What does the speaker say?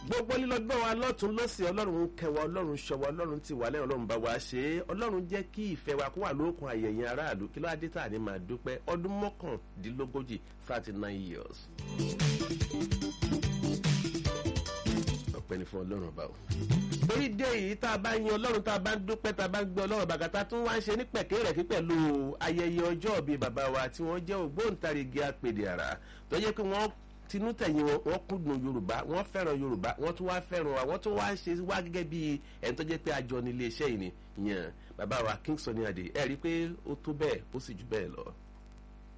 gbogbo lílọ́gbọ́n wa lọ́tún lọ́sìn ọlọ́run ń kẹwa ọlọ́run ṣọwa ọlọ́run ti wà lẹ́yìn ọlọ́run bá wa ṣe é ọlọ́run jẹ́ kí ìfẹ́ wa kó wà lókun ayẹyẹ aráàlú kí ló adé tà ní máa dúpẹ́ ọdún mọ́kàndínlógójì thirty nine years. ọpẹ́ ni fún ọlọ́run ọba o. torí dé yìí tá a bá yin ọlọ́run tá a bá ń dúpẹ́ tá a bá ń gbé ọlọ́run bàgàtà tún wá ń ṣe ní pẹ̀kẹ́ rẹ̀ kí pẹ̀lú ayẹyẹ ọjọ́ bíi bàbá wa tí wọ́n jẹ́ ògbóǹtarìgì apèdè àrà tó jẹ́ pé wọ́n tinú tẹ̀yìn wọn wọ́n kúndùn yorùbá wọ́n fẹ́ràn yorùbá wọ́n tún wá fẹ́ràn wa wọ́n tún wá ṣe wá gẹ́gẹ́ bí ẹni tó jẹ́ pé àjọ ní iléeṣẹ́ yìí ni yàn bàbá wa king sunny adé ẹ rí i pé ó tó bẹ́ẹ̀ ó sì jù bẹ́ẹ̀ lọ.